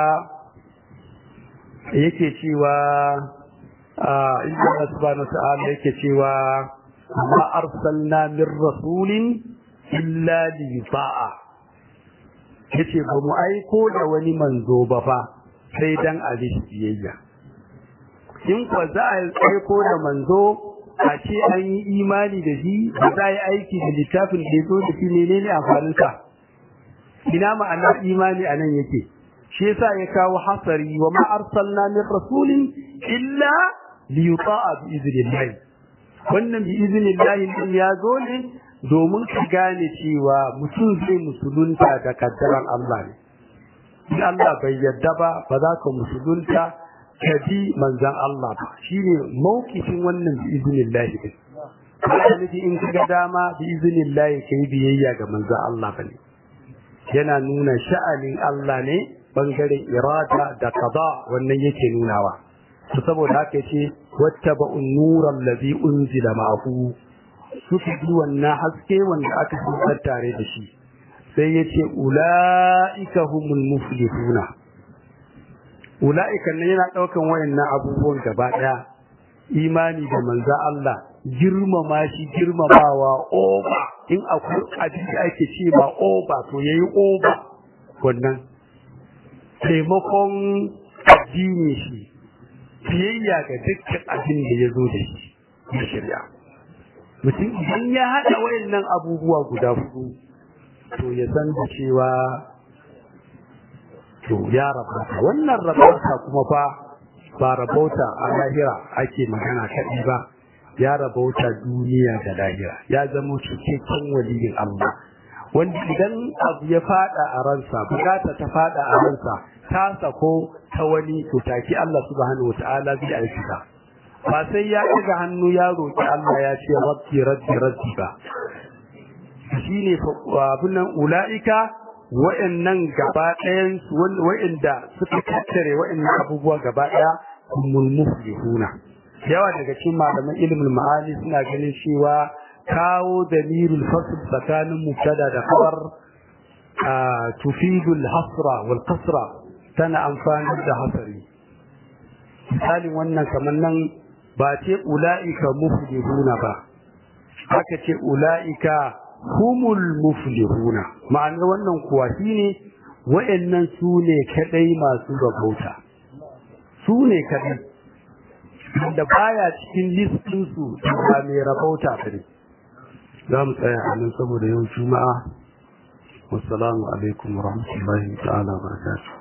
yake cewa inda Allah subhanahu wa ta'ala yake cewa ma arsalna min rasulin illa li yuta'a yace ba mu aiko da wani manzo ba fa sai dan a biyayya in kwa za a aiko da manzo a ce an yi imani da shi ba za a yi aiki da littafin da ya zo da shi menene amfaninsa ina ma'anar imani a nan yake shi yasa ya kawo hasari wa ma arsalna min rasulin illa li yuta'a bi idhnillah wannan bi idhnillah din ya zo ne domin ka gane cewa mutum zai musulunta da kaddaran Allah ne in Allah bai yarda ba ba za ka musulunta ka bi manzon Allah ba shine mawkifin wannan bi idhnillah din ba nufi in ka ga dama bi idhnillah kai biyayya ga manzon Allah bane yana nuna sha'anin Allah ne bangaren irada da qada wannan yake nunawa to saboda haka yace wattaba'un nuran ladhi unzila ma'ahu suka bi wannan haske wanda aka saukar tare da shi sai yace ulaika humul muflihuna ula'ikan nan yana ɗaukan wayannan abubuwan gaba ɗaya imani da manza Allah girmama shi girmamawa oba in akwai abin da ake ce ba oba to yayi oba wannan taimakon addini shi biyayya ga dukkan abin da ya zo da shi na shari'a mutum idan ya haɗa wayannan abubuwa guda hudu to ya san da cewa to ya rabauta wannan rabauta kuma fa ba rabauta a lahira ake magana kaɗi ba ya rabauta duniya da lahira ya zama cikakken waliyin Allah wanda idan abu ya fada a ransa bukata ta fada a ransa ta sako ta wani to take Allah subhanahu wataala zai aikata ba sai ya ɗaga hannu ya roƙi Allah ya ce rabbi rabbi rabbi ba shine abin nan ula'ika wa'annan gaba ɗayan wa'anda suka tattare wa'annan abubuwa gaba ɗaya kumul muflihuna yawa daga cikin malaman ilimin ma'ani suna ganin cewa kawo dalilul fasl tsakanin mubtada da khabar tufidul hasra wal kasra tana amfani da hasari misalin wannan kamar nan ba ce ula'ika muflihuna ba aka ce ula'ika humul muflihuna ma'anar wannan kuwa shine wayannan su ne kadai masu rabauta su ne kadai da baya cikin listin su ba mai rabauta bane za mu tsaya a nan saboda yau juma'a wassalamu alaikum wa rahmatullahi ta'ala wa barakatuh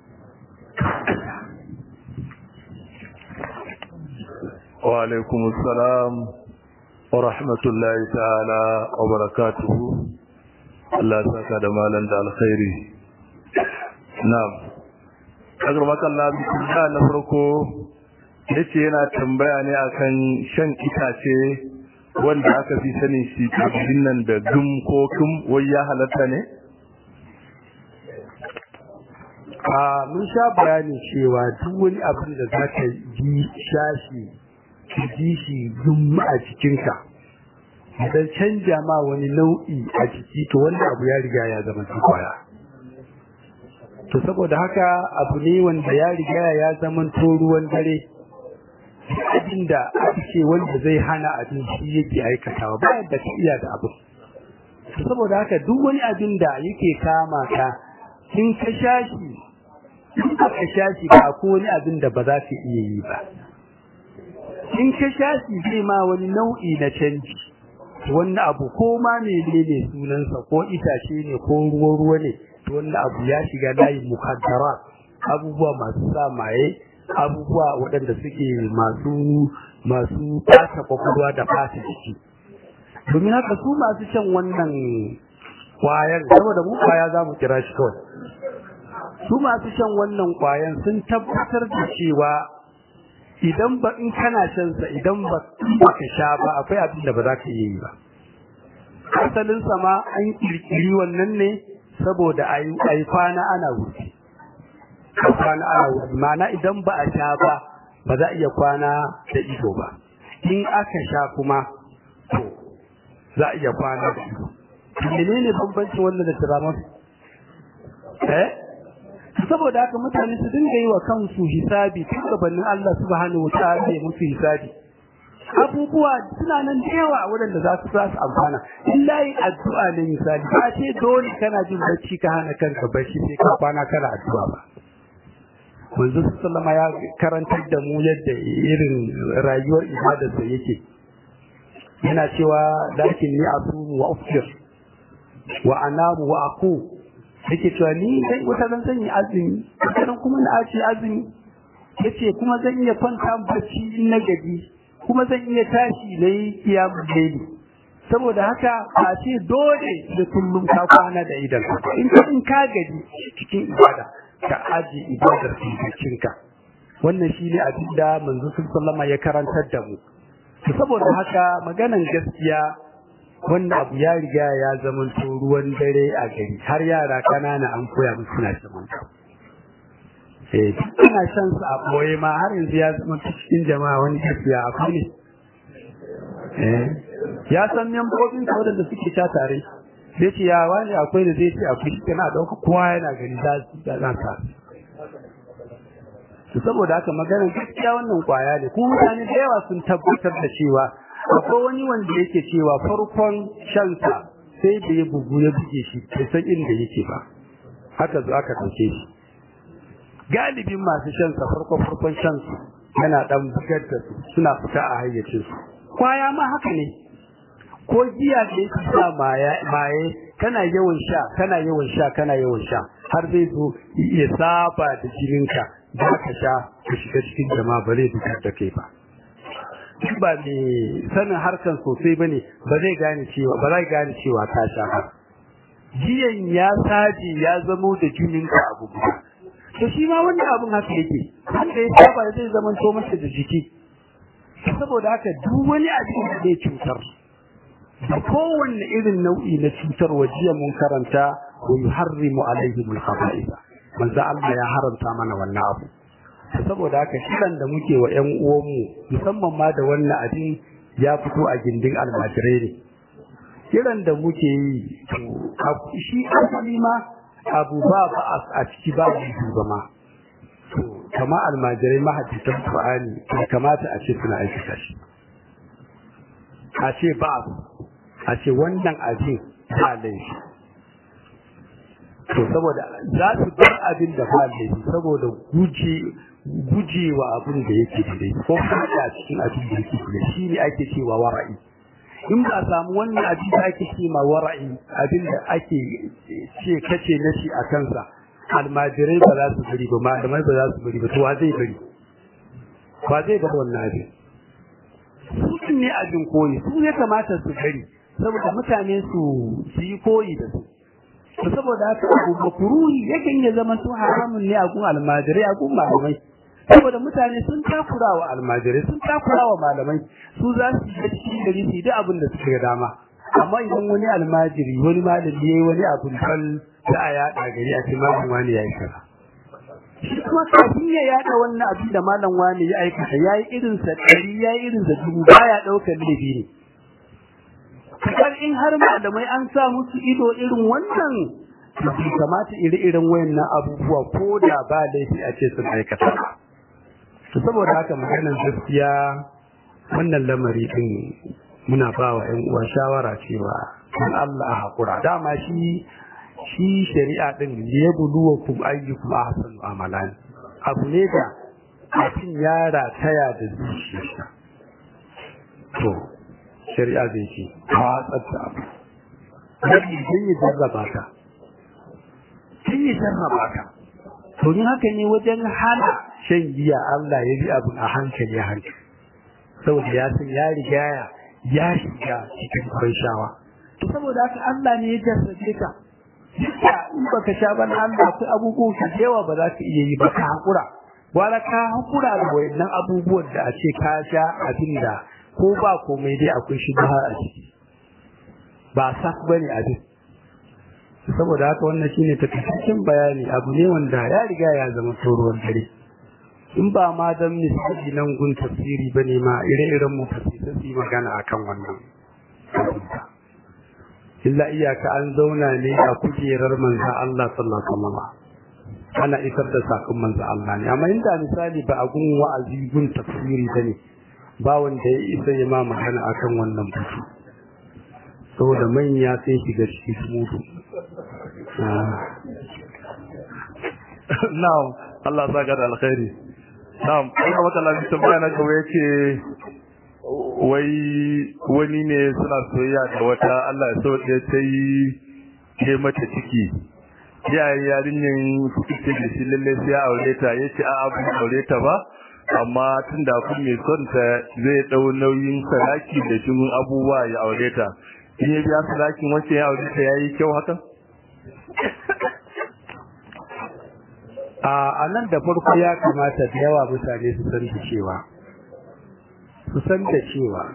wa alaikum assalam wa rahmatullahi ta'ala wa barakatuhu Allah saka da malan da alkhairi na'am agar makalla bismillah na farko yace yana tambaya ne akan shan itace wanda aka fi sanin shi tabbin nan da gum ko kum wai ya halatta ne a mun sha bayani cewa duk wani abin da za ka ji shashi ka ji shi gum a cikinka idan canja ma wani nau'i a jiki to wanda abu ya riga ya zama kwaya to saboda haka abu ne wanda ya riga ya zama to ruwan dare abin da aka ce wanda zai hana abin shi yake aikatawa ba yadda ka iya da abu saboda haka duk wani abin da yake kama ka in ka shashi in ka shashi ba ko wani abin da ba za ka iya yi ba in ka shashi zai ma wani nau'i na canji wani abu ko ma menene sunansa ko itace ne ko ruwa ruwa ne to wannan abu ya shiga layin mukaddara abubuwa masu sa maye abubuwa waɗanda suke masu masu fata kwakwalwa da fata jiki domin haka su masu shan wannan kwayan saboda mu kwaya za mu kira shi kawai su masu shan wannan kwayan sun tabbatar da cewa idan ba in kana shan sa idan ba ka sha ba akwai abin da ba za ka yi ba asalin sa ma an kirkiri wannan ne saboda ayi kwana ana wuce kwana ana wuce ma'ana idan ba a sha ba ba za a iya kwana da ido ba in aka sha kuma to za a iya kwana da ido menene bambancin wannan da tiramar eh saboda haka mutane su dinga yi wa kansu hisabi tun gabanin Allah subhanahu wataala ya musu hisabi abubuwa suna nan da yawa waɗanda za su za su amfana illa yi addu'a ne misali ba ce dole kana jin bacci ka hana kanka bacci sai ka kwana kana addu'a ba manzo sallama ya karantar da mu yadda irin rayuwar ibadarsa yake yana cewa lakin ni asumu wa uftir wa anamu wa aqu yake cewa ni dai wata zan sanya azumi wata kuma na aci azumi yace kuma zan iya kwanta bacci in na gaji kuma zan iya tashi na yi kiyamun laili saboda haka a ce dole da kullum ka kwana da idan in ka in ka gaji cikin ibada ka aje ibadar cikinka wannan shine abin da manzo sallama ya karantar da mu saboda haka maganan gaskiya wannan abu ya riga ya zama ruwan dare a gari har yara kanana an koya musu suna shan eh ana shan su a boye ma har yanzu ya zama cikin jama'a wani gaskiya akwai ne eh ya san membobin sa wadanda suke ta tare sai ce ya wani akwai da zai ce akwai shi kana dauka kowa yana gani za su da za ta saboda haka maganar gaskiya wannan kwaya ne kuma mutane da yawa sun tabbatar da cewa akwai wani wanda yake cewa farkon shansa sai da ya bugu ya buge shi bai san inda yake ba haka zo aka ɗauke shi galibin masu shansa farkon farkon shansu yana ɗan bugar da su suna fita a hayyacinsu kwaya ma haka ne ko giya da yake sa maye kana yawan sha kana yawan sha kana yawan sha har zai zo ya saba da jininka za ka sha ka shiga cikin jama'a ba zai fitar da kai ba duk ba mai sanin harkan sosai bane ba zai gane cewa ba zai gane cewa ka sha ba jiyan ya saje ya zamo da jininka abu guda to shi ma wannan abun haka yake wanda ya saba zai zama to masa da jiki saboda haka duk wani abin da zai cutar da kowanne irin nau'i na cutarwa jiya mun karanta wa yuharrimu alaihim al-khaba'ith manzo Allah ya haramta mana wannan abu saboda haka kiran da muke wa ƴan uwanmu musamman ma da wannan abin ya fito a gindin almajirai ne kiran da muke yi to shi asali ma abu ba ba a ciki ba mu ma to kama almajirai mahaddisan Qur'ani kamata a ce suna aikata shi a ce ba a ce wannan abin ba laifi to saboda za su bar abin da ba laifi saboda guje gujewa abin da yake da laifi ko kuma a cikin abin da yake da shi ne ake cewa wara'i in ba samu wannan abin da ake cewa wara'i abin da ake ce kace na shi a kansa almajirai ba za su bari ba malamai ba za su bari ba to wa zai bari ba zai bar wannan abin su ne abin koyi su ya kamata su bari saboda mutane su su yi koyi da su to saboda haka abu makruhi yakan ya zama to haramun ne a gun almajirai a gun malamai saboda mutane sun takura wa almajirai sun takura wa malamai su za su yi cikin gari su yi duk abin da suka ga dama amma idan wani almajiri wani malami yayi wani abin fal za a yaɗa gari a ce malam wani ya yi kaza shi kuma kafin ya yaɗa wannan abin da malam wani ya aikata ya yi irinsa ɗari ya yi irinsa dubu baya ɗaukar laifi ne kar in har malamai an sa musu ido irin wannan bai kamata iri-irin wayannan abubuwa ko da ba laifi a ce sun aikata to saboda haka maganar gaskiya wannan lamari din muna ba wa ƴan uwa shawara cewa in Allah a hakura dama shi shi shari'a din ya buluwa kum ayyukum ahsanu amalan abu ne da abin yara taya da zuciya to shari'a zai ce ta tsatsa abu yadda sun yi jarraba ka sun yi jarraba ka domin haka ne wajen hana shan giya Allah ya bi abin a hankali a hankali saboda ya san ya riga ya shiga cikin shawa. to saboda haka Allah ne ya jarrabe ka duka in baka sha ban Allah akwai abubuwan ka yawa ba za ka iya yi ba ka hakura wala ka hakura da wayannan abubuwan da a ce ka sha abin da ko ba komai dai akwai shi ba a ciki ba sak bane abin saboda haka wannan shine takaitaccen bayani abu ne wanda ya riga ya zama tsoron dare in ba ma dan misali nan gun tafsiri bane ma ire-iren mu tafsiri su magana akan wannan illa iyaka an zauna ne a kujerar manzo Allah sallallahu alaihi wasallam ana isar da sakon manzo Allah ne amma inda misali ba a gun wa'azi gun tafsiri bane ba wanda ya isa ya ma magana akan wannan batu saboda manya sai shiga cikin mutu na'am Allah saka da alkhairi na'am Allah maka lafi tambaya na gaba yace wai wani ne suna soyayya da wata Allah ya sauke ta yi ke mata ciki iyayen yarinyin suke ce da shi lalle sai ya aure ta yace a abu aure ta ba amma tun da kun mai son ta zai dau nauyin saraki da shigun abubuwa ya aure ta in ya biya sarakin wacce ya aure ta yayi kyau hakan a nan da farko ya kamata da yawa mutane su san da cewa su san da cewa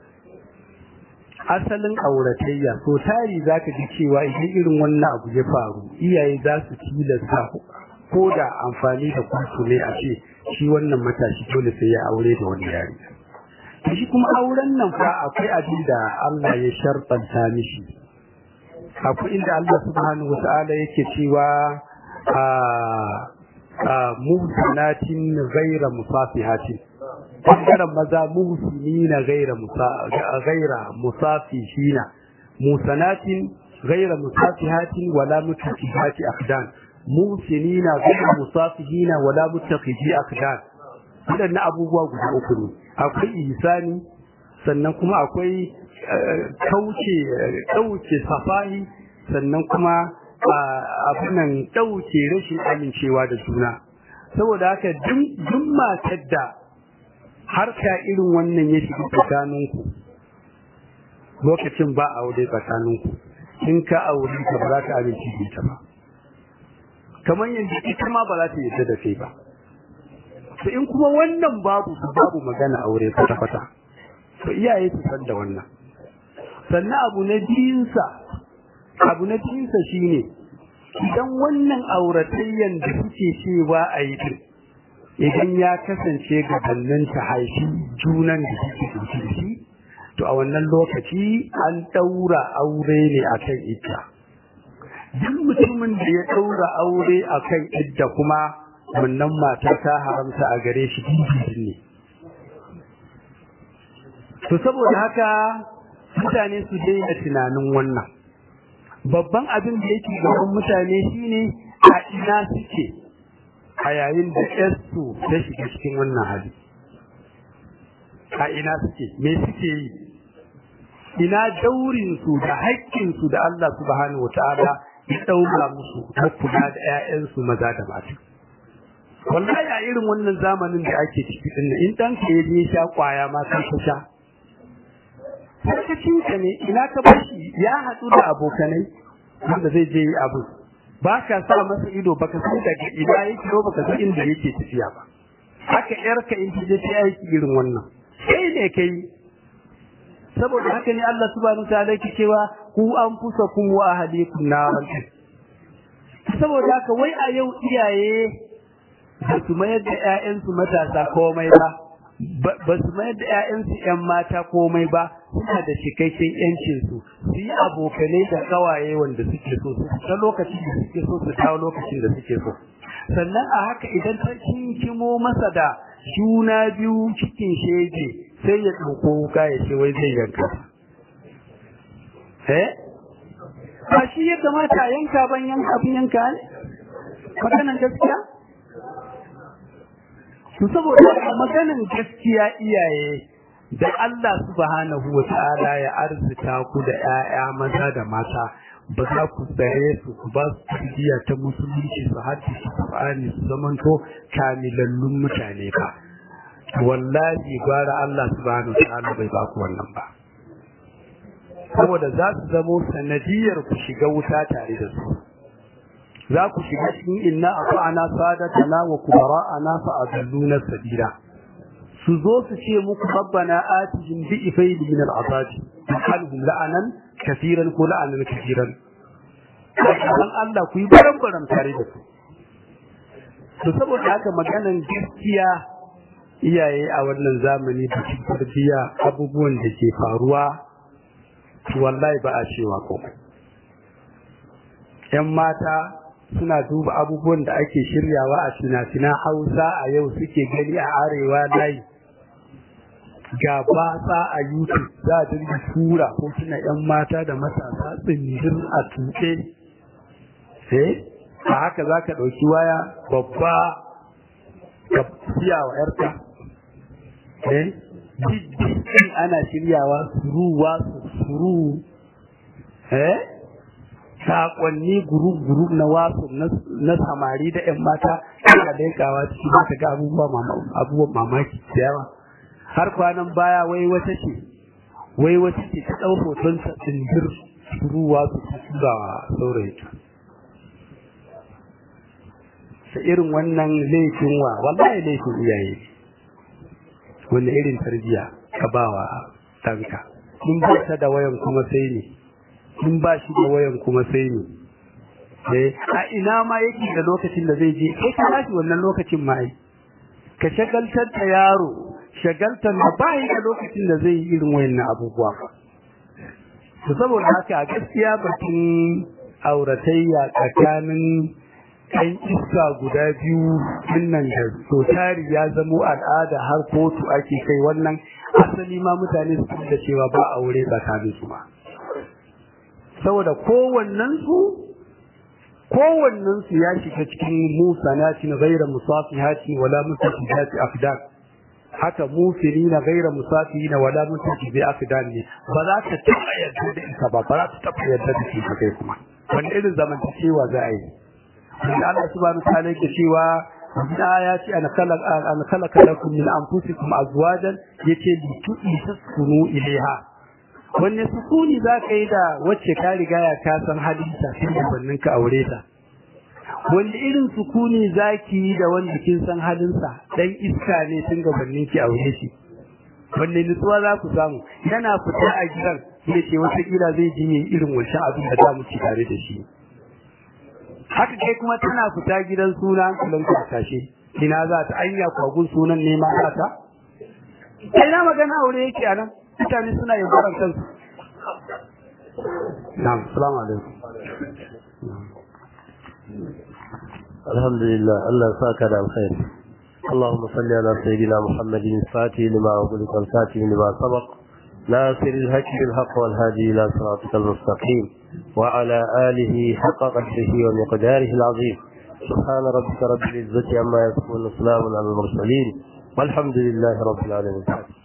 asalin auratayya so tari zaka ji cewa idan irin wannan abu ya faru iyaye za su tilasta ko da amfani da kwanto ne a ce shi wannan matashi dole sai ya aure da wani yari shi kuma auren nan fa akwai abin da Allah ya sharɓanta mishi akwai inda Allah subhanahu wata'ala yake cewa a muhsanatin ghaira musafihatin bangaren maza muhsinina ghaira ghaira musafihina musanatin ghaira musafihatin wala mutakifati aqdan muhsinina ghaira musafihina wala mutakiji aqdan wadannan abubuwa guda uku ne akwai ihsani sannan kuma akwai kauce dauke safahi sannan kuma abinan dauke rashin amincewa da juna saboda haka duk matar da harka irin wannan ya shiga tsakaninku lokacin ba aure tsakaninku in ka aure ka ba za ka amince da ita ba kamar yadda ita ma ba za ta yadda da kai ba to in kuma wannan babu babu magana aure kwata-kwata to iyaye su san da wannan sannan abu na biyunsa abu na biyunsa shine idan wannan auratayyan da suke cewa a yi din idan ya kasance gabanin ta haifi junan da suke dauke da shi to a wannan lokaci an daura aure ne akan ita duk mutumin da ya daura aure akan idda kuma wannan mata ta haramta a gare shi dindindin ne to saboda haka mutane su daina tunanin wannan babban abin da yake gaban mutane shine a ina suke a yayin da ƴarsu ta shiga cikin wannan hali a ina suke me suke yi ina daurinsu da haƙƙinsu da Allah subhanahu wataala ya ɗaura musu na kula da ƴaƴansu maza da mata wallahi a irin wannan zamanin da ake ciki din in ɗanka ya je sha kwaya ma kan ka sha sarkacinka ne ina ka bashi ya haɗu da abokanai wanda zai je yi abu ba ka sa masa ido baka san daga ina yake ko baka san inda yake tafiya ba haka yarka in ta je ta aiki irin wannan sai ne kai saboda haka ne Allah subhanahu ta'ala yake cewa ku anfusakum wa ahlikum naran saboda haka wai a yau iyaye ba su mayar da ƴaƴansu matasa komai ba ba su mayar da ƴaƴansu ƴan mata komai ba suna da cikakken ƴancin su su yi abokanai da kawaye wanda suke so su ta lokacin da suke so su dawo lokacin da suke so sannan a haka idan ta kinkimo masa da juna biyu cikin shege sai ya ɗauko wuka ya ce wai zai yanka eh ba shi ya kamata a yanka ban yanka abin yanka ne maganan gaskiya to saboda maganan gaskiya iyaye da Allah subhanahu wa ta'ala ya arzita ku da ƴaƴa maza da mata ba za ku tsare su ku ba su tarbiyya ta musulunci su haddi su Qur'ani su zamanto kamilallun mutane ba wallahi gwara Allah subhanahu wa ta'ala bai ba ku wannan ba saboda za su zamo sanadiyar ku shiga wuta tare da su za ku shiga cikin inna ata'ana sadatana wa kubara'ana fa adalluna sabila su zo su ce muku rabbana atihim bi ifayli min al'azab halhum la'anan kafiran ko la'anan kafiran dan Allah ku yi baran baran tare da su to saboda haka maganan gaskiya iyaye a wannan zamani da cikin tarbiyya abubuwan da ke faruwa wallahi ba a cewa komai yan mata suna duba abubuwan da ake shiryawa a fina-finan hausa a yau suke gani a arewa layi ga batsa a youtube za a dinga tura ko suna yan mata da matasa tsindir a tuɗe eh a haka za ka ɗauki waya babba ka siya wa yarka eh diddi ana shiryawa suruwa suru eh sakonni guru-guru na wasu na samari da 'yan mata suna daikawa ciki ba ta ga abubuwan mamaki da yawa har kwanan baya wai wata ce wai wata ce ta ɗau hoton ta tsindir ruwa su ta tura saurayi da irin wannan laifin wa wallahi laifin iyaye wanda irin tarbiya ka bawa ɗanka in ba ta da wayan kuma sai ne in ba shi da wayan kuma sai ne a ina ma yake da lokacin da zai je kai ka tashi wannan lokacin ma ai ka shagaltar da yaro shagaltar da ba da lokacin da zai yi irin wayannan abubuwa to saboda haka a gaskiya batun auratayya tsakanin ɗan iska guda biyu dinnan da so tari ya zamo al'ada har kotu ake kai wannan asali ma mutane su da cewa ba aure tsakanin su ba saboda kowannen su kowannen su ya shiga cikin musanatin ghayra musafihati wala musafihati afdan haka mufiri na gaira musafi na wala mutunci bai afdan ne ba za ta taɓa yadda da ita ba ba za ta taɓa yadda da ita kai kuma wani irin zamantakewa za a yi wanda Allah subhanahu wa ta'ala yake cewa da ya ce an khalaqa an khalaqa lakum min anfusikum azwajan yace li tu'taskunu ilaiha wanne sukuni za ka yi da wacce ka riga ya ka san halinta tun da ka aure ta wanda irin sukuni zaki yi da wanda kin san halinsa dan iska ne tun gabanin ki aure shi wanda nutsuwa za ku samu yana fita a gidan ya ce wata kila zai ji yin irin wancan abin da za mu ci tare da shi haka kai kuma tana fita gidan suna hankalin ka tashe ina za ta anya kwagun sunan ne ma za ta kai na magana aure yake anan mutane suna yaudaran kansu na'am assalamu alaikum الحمد لله الله ساك على الخير اللهم صل على سيدنا محمد الفاتح لما أغلق الفاتح لما سبق ناصر الهك بالحق والهادي إلى صراطك المستقيم وعلى آله حق قدره ومقداره العظيم سبحان ربك رب العزة عما يصفون وسلام على المرسلين والحمد لله رب العالمين